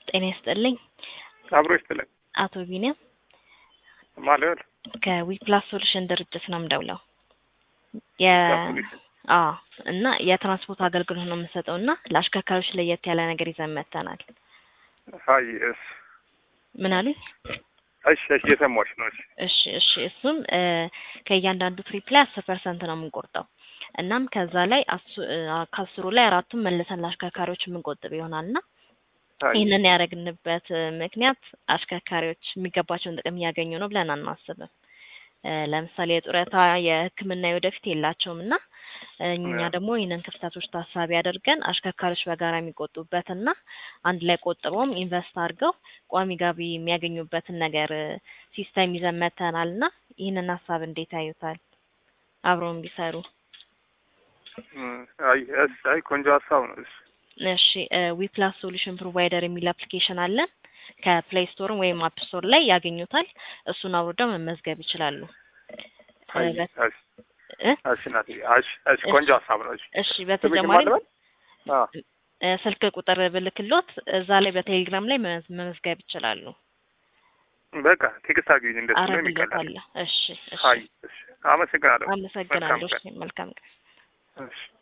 ጤና ይስጥልኝ። አብሮ ይስጥልኝ። አቶ ቢኒያም ማለት ከዊፕላስ ሶሉሽን ድርጅት ነው የምደውለው። የ ሶሉሽን። አዎ እና የትራንስፖርት አገልግሎት ነው የምንሰጠው እና ለአሽከርካሪዎች ለየት ያለ ነገር ይዘን መጥተናል። ሀይ እስ ምን አሉኝ? እሺ እሺ እየሰማሁሽ ነው። እሺ እሺ እሺ እሱም እ ከእያንዳንዱ ትሪፕ ላይ አስር ፐርሰንት ነው የምንቆርጠው። እናም ከዛ ላይ አሱ- እ ከአስሩ ላይ አራቱን መልሰን ለአሽከርካሪዎች የምንቆጥብ ይሆናል እና ሀይ ይህንን ያደረግንበት እ ምክንያት አሽከርካሪዎች የሚገባቸውን ጥቅም እያገኙ ነው ብለን አናስብም። እ ለምሳሌ የጡረታ፣ የሕክምና የወደፊት የላቸውም እና እኛ ያ። ደግሞ ይህንን ክፍተቶች ታሳቢ አድርገን አሽከርካሪዎች በጋራ የሚቆጡበትና አንድ ላይ ቆጥበውም ኢንቨስት አድርገው ቋሚ ገቢ የሚያገኙበትን ነገር እ ሲስተም ይዘን መጥተናል እና ይህንን ሀሳብ እንዴት ያዩታል? አብረውን ቢሰሩ እም፣ አይ እስ አይ ቆንጆ ሀሳብ ነው። እሺ እሺ ዊፕላስ ሶሉሽን ፕሮቫይደር የሚል አፕሊኬሽን አለን። ከፕሌይ ስቶር ወይም አፕ ስቶር ላይ ያገኙታል። እሱን አውርደው መመዝገብ ይችላሉ። ሀይ እ በ- እሺ እ? እሺ ናት። እሺ እሺ ቆንጆ ሀሳብ ነው። እሺ እሺ ስምሽን በተጨማሪ ማን ልበል? አዎ እ ስልክ ቁጥር ብልክሎት እዛ ላይ በቴሌግራም ላይ መመዝ- መመዝገብ ይችላሉ። በቃ ቴክስት አግኝ እንደሱ ነው የሚቀላል። አረግሎታለሁ። እሺ እሺ ሀይ እሺ አመሰግናለሁ። አመሰግናለሁ። መልካም እሺ መልካም ቀን። እሺ